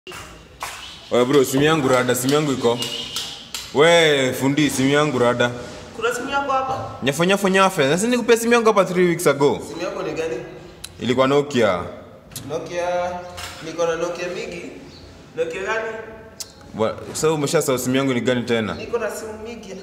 Oya bro, simu yangu rada, simu yangu iko. We fundi, simu yangu rada. Kuna simu yako hapa? Nyafo nyafo nyafe. Sasa nikupea simu yangu hapa 3 weeks ago. Simu yako ni gani? Ilikuwa Nokia. Nokia. Niko na Nokia mingi. Nokia gani? Wa- Sasa umeshasahau simu yangu ni gani tena? Niko na simu mingi.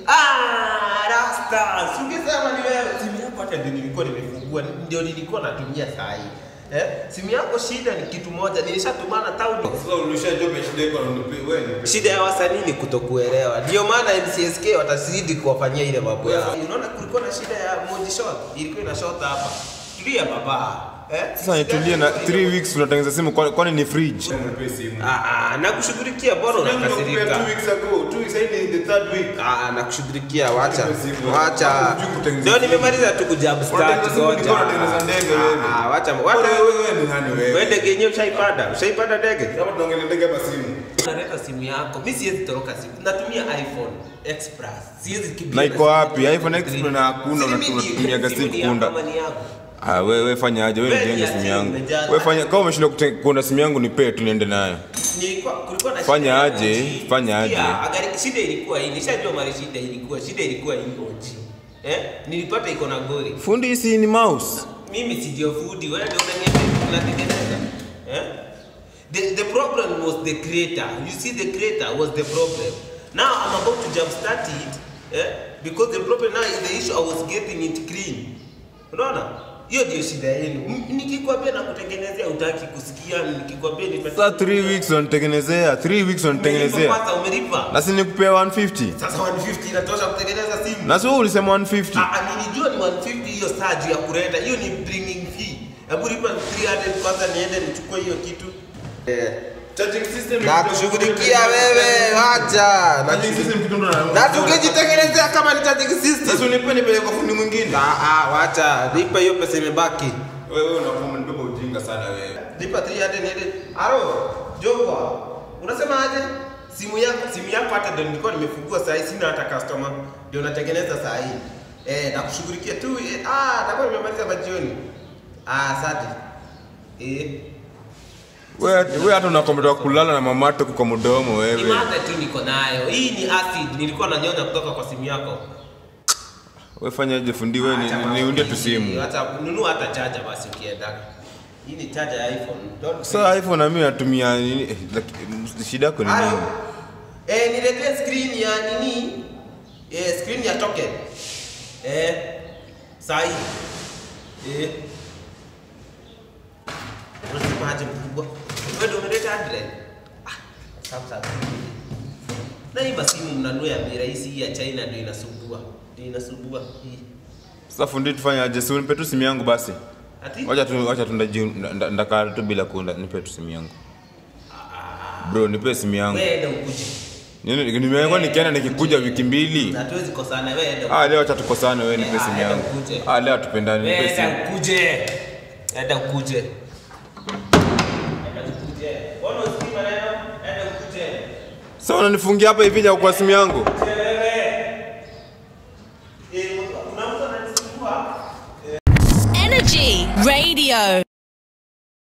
Ah, Rasta. Singesema ni wewe. Simu yako hata ndio nilikuwa nimefungua, ndio nilikuwa natumia saa hii. Eh? Simu yako shida ni kitu moja, nilishatumana town. Sasa ulishajua shida iko wewe. Shida ya wasanii ni kutokuelewa. Ndio maana MCSK watazidi kuwafanyia ile mambo yao. Unaona kulikuwa na shida ya Moji Shot, ilikuwa ina shot hapa. Tulia baba. Eh? Sasa nitulie na 3 weeks unatengeneza simu kwani kwani ni fridge? Ah, ah, nakushughulikia bora unakasirika. ago. 2 weeks hii ni the third week. Ah, nakushughulikia wacha. Simu. Wacha. Hujui kutengeneza Ndio nimemaliza tu kujab start Unatengeneza simu, goja. nilikuwa natengeneza ndege wewe. Ah, wacha. Wewe Wacha wewe ni nani wewe? wewe ndege yenyewe ushaipanda? Ushaipanda ndege? Kama tunaongelea ndege hapa simu. Unaleta simu yako. Mimi siwezi toroka simu. Natumia iPhone Express. Siwezi kimbia. Na iko simu wapi? ya iPhone green. X na hakuna, Simu unatu- ni- unatumiaga simu simu ni kukunda. yako ama ni yako? Ah, wewe wewe fanya aje? Wewe Wewe nijenge ni simu ati yangu. umejaa- Wewe fanya kama umeshindwa kute- kuunda simu yangu nipe tu niende nayo. Nilikuwa kulikuwa na Fanya shida ya aje, OG. fanya aje. Sikia, agari- Shida ilikuwa hii. Nishajua mali shida ilikuwa. Shida ilikuwa hii OG. Eh? Nilipata iko na gori. Fundi si ni mouse. Mimi si ndio fundi, wewe ndio unaniambia unatengeneza. Eh? The, the problem was the creator. You see the creator was the problem. Now I'm about to jumpstart it. Eh? Because the problem now is the issue I was getting it clean. Unaona? Hiyo ndio shida yenu. M- Nikikwambia na kutengenezea utaki kusikia, nikikwambia nipe Sasa 3 weeks unanitengenezea, 3 weeks Umelipa unanitengenezea. Kwanza umelipa. Na si nikupea 150. Sasa 150 inatosha kutengeneza simu. Na si wewe ulisema 150. Ah, ah, nilijua ni 150 hiyo saa juu ya kuleta. Hiyo ni bringing fee. Hebu lipa 300 kwanza niende nichukue hiyo kitu. Eh. Charging system Na kushughulikia wewe, wacha. Na Charging system kitu ndo na. na tungejitengenezea kama ni charging system. Sasa unipe nipeleke kwa fundi mwingine. Ah, ah, wacha. Lipa hiyo pesa imebaki. Wewe unakuwa unanibeba ujinga sana wewe. Lipa 300 niende. Aro, Jogwa. Unasema aje? Simu yako, simu yako hata ndio nilikuwa nimefungua saa hii sina hata customer. Ndio natengeneza saa hii. Eh, na kushughulikia tu. Eh, ah, takuwa nimemaliza majioni. Ah, asante. Eh. Wewe wewe hata unakometoka kulala na mamato kwa mdomo Ni wewe. mada tu niko nayo. Hii ni acid nilikuwa nanyonya kutoka kwa simu yako. Wewe fanya aje fundi wewe ni- Acha ni- mambo niundie tu mingi. simu. Hata nunua hata charger basi ukienda. Hii ni charger ya iPhone. Don't Sasa iPhone na mimi natumia nini? eh, laki- Shida yako ni Halo. nini? Eh, niletee screen ya nini? Eh, screen ya token. Eh, sahi. Eh. Unasema aje mkubwa? Wewe ndio umeleta address? Ah, sasa. Na hii basi simu mnanua ya bei rahisi hii ya China ndio inasumbua. Ndio inasumbua hii. Sasa fundi tufanye aje? Si unipe tu simu yangu basi. Ati? Wacha tu wacha tu ndaji nda- ndakaa tu bila kuunda nipe tu simu yangu. Bro, nipe simu yangu. Wewe enda ukuje. Nini nimekuwa nikienda nikikuja wiki mbili. Na tuwezi kosana wewe enda. Ah, leo acha tukosane wewe nipe Eh, simu ah, yangu. enda ukuje. Ah, leo tupendane Wewe nipe simu. enda ukuje. Enda ukuje. Enda ukuje. Mbona usikii maneno? Enda ukuje. Sasa unanifungia hapa hivi kwa simu yangu? Ukuje.